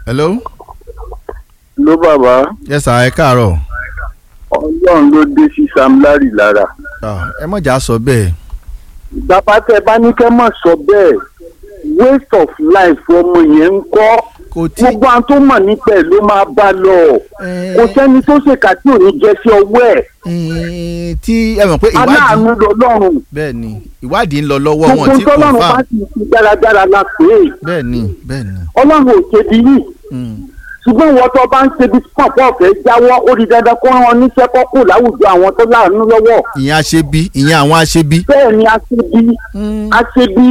hello. ló bàbá yes sir ẹ káàárọ̀. ọlọ́run ló dé sí sam larry lára. Ah, ẹ mọ̀jà sọ bẹ́ẹ̀. bàbá tẹ bá ní kẹ́ mọ̀ sọ bẹ́ẹ̀ waste of life ọmọ yẹn ń kọ́ kò tí gbogbo àwọn tó mọ̀ nípa ẹ̀ ló máa bá lọ Eh. kò sẹ́ni tó ṣèkà tí ò ní jẹ́ sí ọwọ́ ẹ̀ eh, tí ẹ mọ̀ pé ìwádìí aláàánú lọ́lọ́run bẹ́ẹ̀ ni ìwádìí ń lọ lọ́wọ́ wọn gbogbo tí tọ́lọ́run bá confam sì fi dáradára la pè é bẹ́ẹ̀ ni bẹ́ẹ̀ ni. ọlọ́run ò ṣe bí yìí Mm. ṣùgbọ́n ìwọ tó bá ń ṣe bí pọ̀pọ̀ ọ̀fẹ́ jáwọ́ ó di dandan kó rán ọ níṣẹ́ kọ́kù láwùjọ àwọn tó láàánú lọ́wọ́ ìyẹn aṣebi ìyẹn àwọn aṣebi. bẹ́ẹ̀ ni a ṣe bí a ṣe bí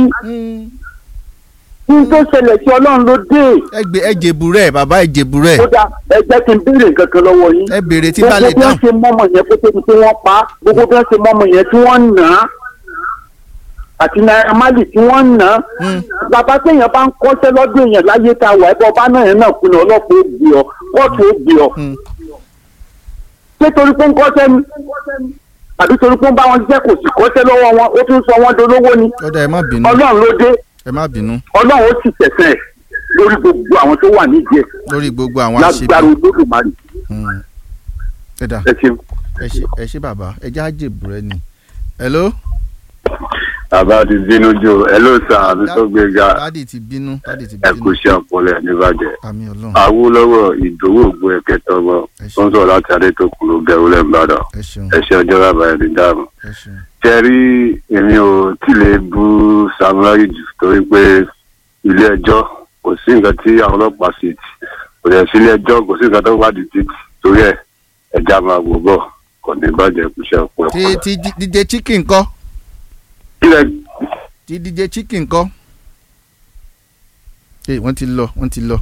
kí n tó ṣẹlẹ̀ sí ọlọ́run ló dé ẹ gbé ẹ jèbù rẹ bàbá ẹ jèbù rẹ kódà ẹ jẹ́ kí n béèrè nǹkan kan lọ́wọ́ yín ẹ béèrè tí bá lè gbogbo bí wọ́n dáhùn. ṣe mọ́mọ́ yẹn kó tóbi tí wọ́n pa á, gbogbo bí wọ́n ṣe mọ́mọ́ yẹn tí wọ́n nà á àti Naira Marley tí wọ́n nà á Mm. bàbá téèyàn bá ń kọ́ṣẹ́ lọ́dún èèyàn láyé tá a wà ẹ̀bọ ọba náà yẹn náà kùnà ọlọ́pàá ó gbé ọ kóòtù ó gbé ọ Mm. ṣé torí pé ń kọ́ṣẹ́ ni àbí torí pé ń bá wọn jẹ́ kò sì kọ́ṣẹ́ lọ́wọ́ wọn ó tún sọ wọ́n dolówó ni ọ̀dà ẹ má bínú ọlọ́run ló dé ẹ má bínú ọlọ́run ó sì tẹ̀sẹ̀ lórí gbogbo àwọn tó wà nídìí ẹ̀ lórí gbogbo àwọn lágbára aṣebi. olódùmarè Mm. ẹ dà ẹ ṣeun. ẹ ṣe ẹ ṣe bàbá ẹ já jèbù rẹ ni. hello. bàbá ti bínú jò ẹ ló sàn àbí tó gbéga dádì ti bínú dádì ti ẹ kò bínú. ṣe ọpọlọ ẹ níbàjẹ́ àmì ọlọ́run awúlọ́wọ́ ìdòwò ògbó ẹ̀kẹtọ̀ ọmọ tó ń sọ̀rọ̀ láti adétòkun ló gẹ wúlẹ̀ ńbàdàn ẹ ṣeun ẹ ṣe ọjọ́ bàbá ẹ̀ ní dáàmú. ẹ ṣeun. ṣe rí èmi ò tí lè bú samurai jù torí pé ilé ẹjọ́ kò sí nǹkan tí àwọn ọlọ́pàá ṣe tì kò dẹ̀ sí ilé ẹjọ́ kò sí nǹkan tó wádìí títì torí ẹ̀ ẹja máa wò bọ̀ kò ní bàjẹ́ kò ṣe ọpọlọ. ti ti dj chicken kọ́ kílẹ̀ ti dj chicken kọ́. ee wọ́n ti lọ wọ́n ti lọ.